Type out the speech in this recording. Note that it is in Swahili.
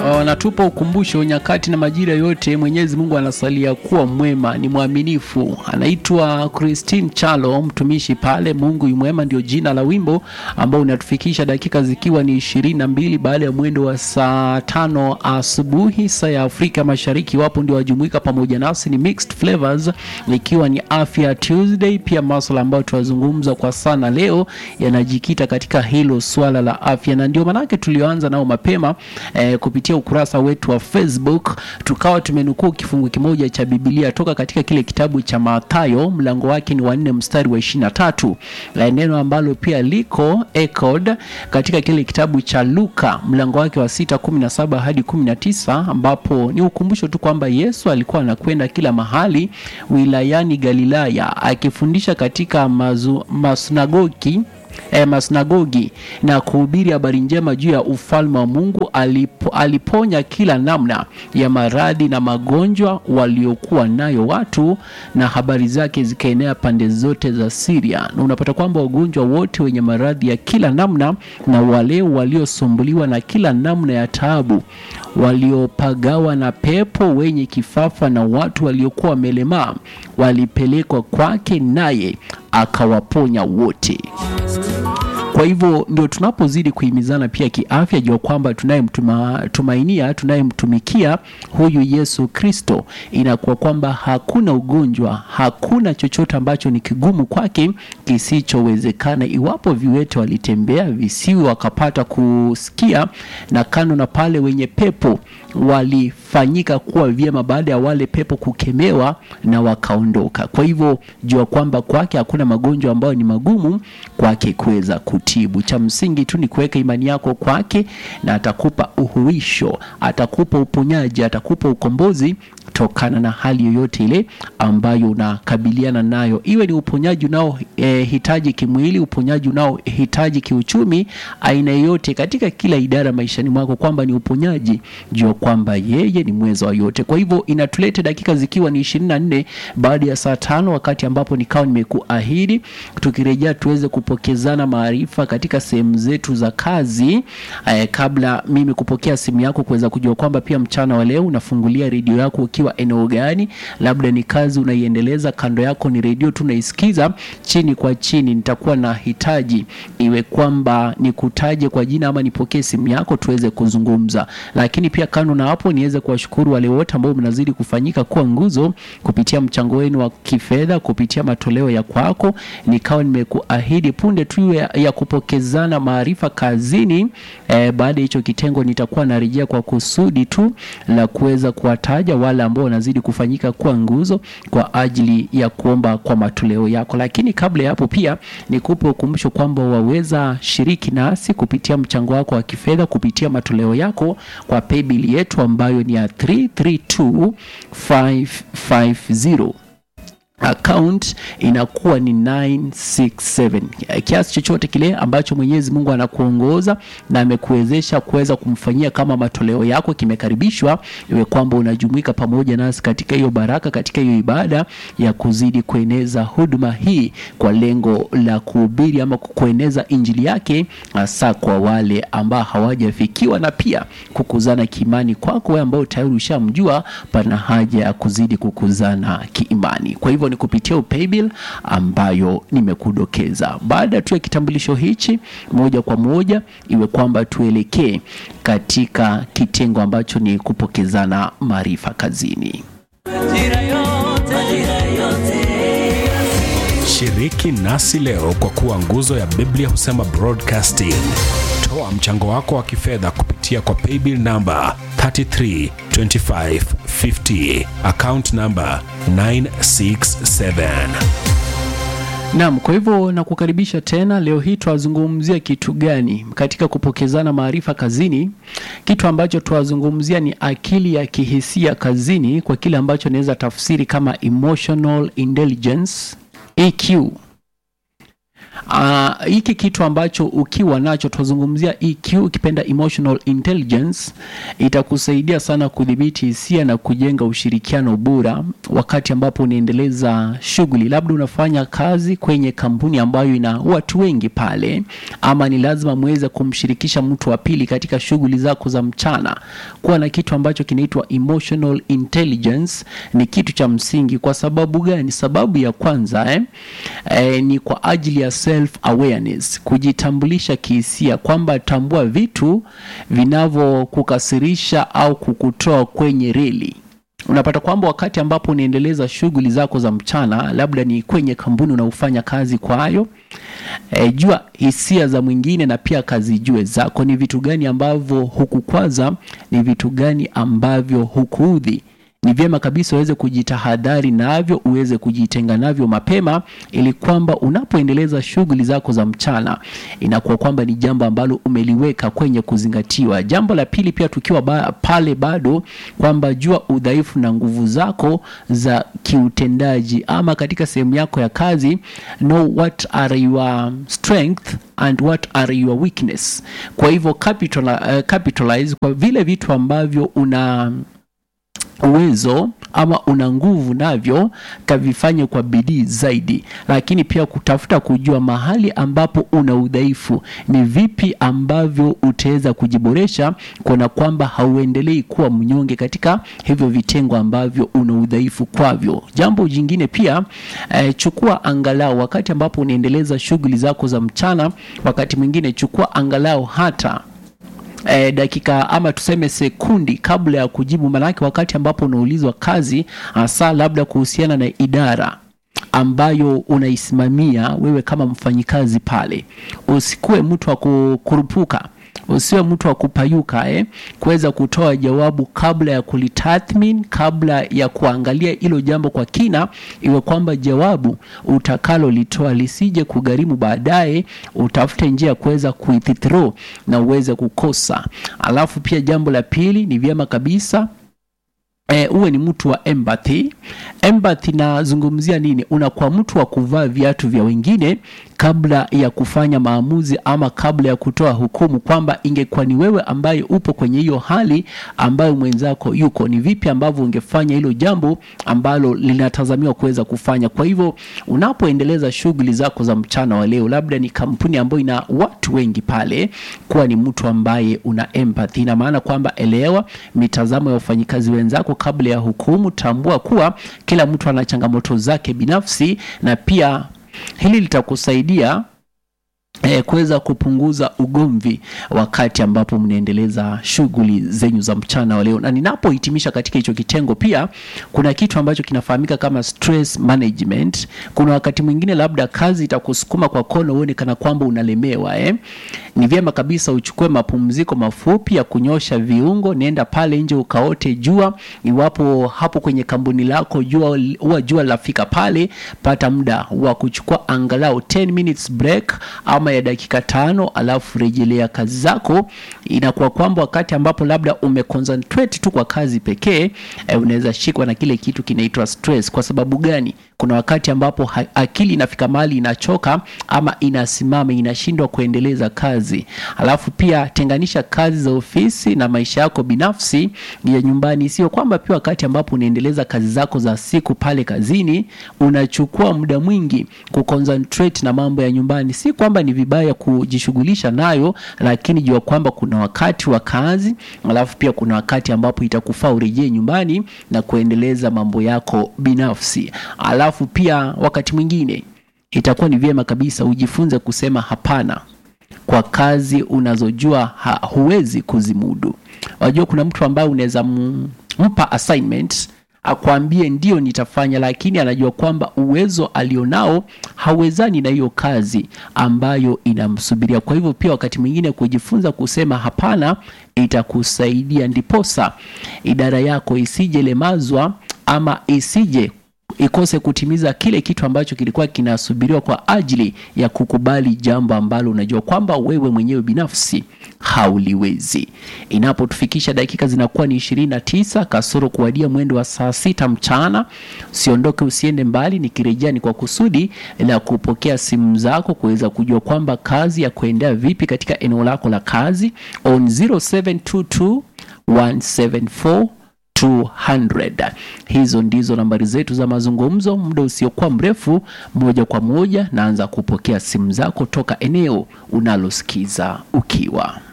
wanatupa ukumbusho nyakati na majira yote Mwenyezi Mungu anasalia kuwa mwema, ni mwaminifu. Anaitwa Christine Chalo, mtumishi pale. Mungu yu mwema ndio jina la wimbo ambao unatufikisha dakika zikiwa ni ishirini na mbili baada ya mwendo wa saa tano asubuhi saa ya Afrika Mashariki. Wapo ndio wajumuika pamoja nasi, ni Mixed Flavors, ikiwa ni Afya Tuesday. Pia masuala ambayo tunazungumza kwa sana leo yanajikita katika hilo swala la afya, na ndio maanake tulioanza nao mapema eh, kupitia ukurasa wetu wa Facebook tukawa tumenukuu kifungu kimoja cha Biblia toka katika kile kitabu cha Mathayo mlango wake ni wa nne mstari wa ishirini na tatu la neno ambalo pia liko echoed katika kile kitabu cha Luka mlango wake wa sita kumi na saba hadi kumi na tisa ambapo ni ukumbusho tu kwamba Yesu alikuwa anakwenda kila mahali wilayani Galilaya akifundisha katika mazu, masinagogi E, masinagogi na kuhubiri habari njema juu ya ufalme wa Mungu. Alipo, aliponya kila namna ya maradhi na magonjwa waliokuwa nayo watu, na habari zake zikaenea pande zote za Syria. Na unapata kwamba wagonjwa wote wenye maradhi ya kila namna na wale waliosumbuliwa na kila namna ya taabu, waliopagawa na pepo, wenye kifafa na watu waliokuwa wamelemaa, walipelekwa kwake, naye akawaponya wote. Kwa hivyo ndio tunapozidi kuhimizana pia kiafya, jua kwamba tunayemtumainia tunayemtumikia huyu Yesu Kristo, inakuwa kwamba hakuna ugonjwa, hakuna chochote ambacho ni kigumu kwake kisichowezekana. Iwapo viwete walitembea, visiwi wakapata kusikia, na kando na pale wenye pepo walifanyika kuwa vyema baada ya wale pepo kukemewa na wakaondoka. Kwa hivyo jua kwamba kwake hakuna magonjwa ambayo ni magumu kwake kuweza kutibu. Cha msingi tu ni kuweka imani yako kwake, na atakupa uhuisho, atakupa uponyaji, atakupa ukombozi tokana na hali yoyote ile ambayo unakabiliana nayo, iwe ni uponyaji unaohitaji e, kimwili, uponyaji unaohitaji kiuchumi, aina yoyote katika kila idara maishani mwako, kwamba ni uponyaji, jua kwamba yeye ni mweza wa yote. Kwa hivyo inatuleta dakika zikiwa ni ishirini na nne baada ya saa tano, wakati ambapo nikawa nimekuahidi tukirejea tuweze kupokezana maarifa katika sehemu zetu za kazi eh, kabla mimi kupokea simu yako kuweza kujua kwamba pia mchana wa leo unafungulia redio yako ukiwa eneo gani, labda ni kazi unaiendeleza, kando yako ni redio tunaisikiza chini kwa chini. Nitakuwa na hitaji iwe kwamba nikutaje kwa jina ama nipokee simu yako tuweze kuzungumza, lakini pia kando na hapo niweze kuwashukuru wale wote ambao mnazidi kufanyika kuwa nguzo kupitia mchango wenu wa kifedha, kupitia matoleo ya kwako. Nikawa nimekuahidi punde tu ya, ya kupokezana maarifa kazini. Eh, baada ya hicho kitengo nitakuwa narejea kwa kusudi tu la kuweza kuwataja wale ambao wanazidi kufanyika kuwa nguzo kwa ajili ya kuomba kwa matoleo yako. Lakini kabla ya hapo, pia nikupe ukumbusho kwamba waweza shiriki nasi kupitia mchango wako wa kifedha kupitia matoleo yako kwa paybill yetu ambayo ni ya 332550 account inakuwa ni 967 kiasi chochote kile ambacho Mwenyezi Mungu anakuongoza na amekuwezesha kuweza kumfanyia kama matoleo yako kimekaribishwa, iwe kwamba unajumuika pamoja nasi katika hiyo baraka, katika hiyo ibada ya kuzidi kueneza huduma hii kwa lengo la kuhubiri ama kueneza injili yake, hasa kwa wale ambao hawajafikiwa, na pia kukuzana kiimani kwako wewe ambao tayari ushamjua, pana haja ya kuzidi kukuzana kiimani. Kwa hivyo ni kupitia upaybill ambayo nimekudokeza. Baada tu ya kitambulisho hichi, moja kwa moja iwe kwamba tuelekee katika kitengo ambacho ni kupokezana maarifa kazini. Shiriki nasi leo kwa kuwa nguzo ya Biblia husema broadcasting. Toa mchango wako wa kifedha kupitia kwa paybill namba 332550 account namba 967. Naam, kwa hivyo nakukaribisha tena. Leo hii twazungumzia kitu gani katika kupokezana maarifa kazini? Kitu ambacho twazungumzia ni akili ya kihisia kazini, kwa kile ambacho naweza tafsiri kama emotional intelligence EQ. Uh, hiki kitu ambacho ukiwa nacho tunazungumzia EQ ukipenda emotional intelligence itakusaidia sana kudhibiti hisia na kujenga ushirikiano bora wakati ambapo unaendeleza shughuli labda unafanya kazi kwenye kampuni ambayo ina watu wengi pale ama ni lazima muweze kumshirikisha mtu wa pili katika shughuli zako za mchana kuwa na kitu ambacho kinaitwa emotional intelligence ni kitu cha msingi kwa sababu gani sababu ya kwanza eh, eh, ni kwa ajili ya self awareness kujitambulisha kihisia kwamba tambua vitu vinavyokukasirisha au kukutoa kwenye reli unapata kwamba wakati ambapo unaendeleza shughuli zako za mchana labda ni kwenye kampuni unaofanya kazi kwayo e, jua hisia za mwingine na pia kazijue zako ni vitu gani ambavyo hukukwaza ni vitu gani ambavyo hukuudhi ni vyema kabisa uweze kujitahadhari navyo uweze kujitenga navyo mapema ili kwamba unapoendeleza shughuli zako za mchana inakuwa kwamba ni jambo ambalo umeliweka kwenye kuzingatiwa jambo la pili pia tukiwa ba, pale bado kwamba jua udhaifu na nguvu zako za kiutendaji ama katika sehemu yako ya kazi know what are your strength and what are your weakness kwa hivyo capital, uh, capitalize kwa vile vitu ambavyo una uwezo ama una nguvu navyo kavifanye kwa bidii zaidi lakini pia kutafuta kujua mahali ambapo una udhaifu ni vipi ambavyo utaweza kujiboresha kuona kwamba hauendelei kuwa mnyonge katika hivyo vitengo ambavyo una udhaifu kwavyo jambo jingine pia eh, chukua angalau wakati ambapo unaendeleza shughuli zako za mchana wakati mwingine chukua angalau hata eh, dakika ama tuseme sekundi kabla ya kujibu manake wakati ambapo unaulizwa kazi hasa labda kuhusiana na idara ambayo unaisimamia wewe kama mfanyikazi pale usikuwe mtu wa kukurupuka usiwe mtu wa kupayuka eh, kuweza kutoa jawabu kabla ya kulitathmin kabla ya kuangalia hilo jambo kwa kina iwe kwamba jawabu utakalolitoa lisije kugharimu baadaye utafute njia ya kuweza kuithithrow na uweze kukosa alafu pia jambo la pili ni vyema kabisa E, uwe ni mtu wa empathy. Empathy nazungumzia nini? Unakuwa mtu wa kuvaa viatu vya wengine kabla ya kufanya maamuzi ama kabla ya kutoa hukumu kwamba ingekuwa ni wewe ambaye upo kwenye hiyo hali ambayo mwenzako yuko, ni vipi ambavyo ungefanya hilo jambo ambalo linatazamiwa kuweza kufanya. Kwa hivyo unapoendeleza shughuli zako za mchana wa leo, labda ni kampuni ambayo ina watu wengi pale, kuwa ni mtu ambaye una empathy. Ina maana kwamba elewa mitazamo ya wafanyikazi wenzako kabla ya hukumu. Tambua kuwa kila mtu ana changamoto zake binafsi, na pia hili litakusaidia eh, kuweza kupunguza ugomvi wakati ambapo mnaendeleza shughuli zenyu za mchana wa leo. Na ninapohitimisha katika hicho kitengo, pia kuna kitu ambacho kinafahamika kama stress management. Kuna wakati mwingine labda kazi itakusukuma kwa kono, uone kana kwamba unalemewa eh. Ni vyema kabisa uchukue mapumziko mafupi ya kunyosha viungo, nenda pale nje ukaote jua. Iwapo hapo kwenye kampuni lako jua huwa jua lafika pale, pata muda wa kuchukua angalau 10 minutes break ama ya dakika tano, alafu rejelea kazi zako. Inakuwa kwamba wakati ambapo labda umeconcentrate tu kwa kazi pekee eh, unaweza shikwa na kile kitu kinaitwa stress. Kwa sababu gani? Kuna wakati ambapo ha akili inafika mahali inachoka ama inasimama, inashindwa kuendeleza kazi. Alafu pia tenganisha kazi za ofisi na maisha yako binafsi ya nyumbani. Sio kwamba pia wakati ambapo unaendeleza kazi zako za siku pale kazini unachukua muda mwingi kuconcentrate na mambo ya nyumbani. Si kwamba ni vibaya kujishughulisha nayo, lakini jua kwamba kuna wakati wa kazi, alafu pia kuna wakati ambapo itakufaa urejee nyumbani na kuendeleza mambo yako binafsi. Alafu pia wakati mwingine itakuwa ni vyema kabisa ujifunze kusema hapana kwa kazi unazojua ha, huwezi kuzimudu. Wajua kuna mtu ambaye unaweza mpa assignment akwambie ndio nitafanya, lakini anajua kwamba uwezo alionao hawezani na hiyo kazi ambayo inamsubiria. Kwa hivyo pia wakati mwingine kujifunza kusema hapana itakusaidia, ndiposa idara yako isije lemazwa ama isije ikose kutimiza kile kitu ambacho kilikuwa kinasubiriwa kwa ajili ya kukubali jambo ambalo unajua kwamba wewe mwenyewe binafsi hauliwezi. Inapotufikisha dakika zinakuwa ni ishirini na tisa kasoro kuwadia mwendo wa saa sita mchana. Usiondoke, usiende mbali, nikirejea ni kwa kusudi la kupokea simu zako kuweza kujua kwamba kazi ya kuendea vipi katika eneo lako la kazi on 0722 174 200. Hizo ndizo nambari zetu za mazungumzo. Muda usiokuwa mrefu, moja kwa moja naanza kupokea simu zako toka eneo unalosikiza ukiwa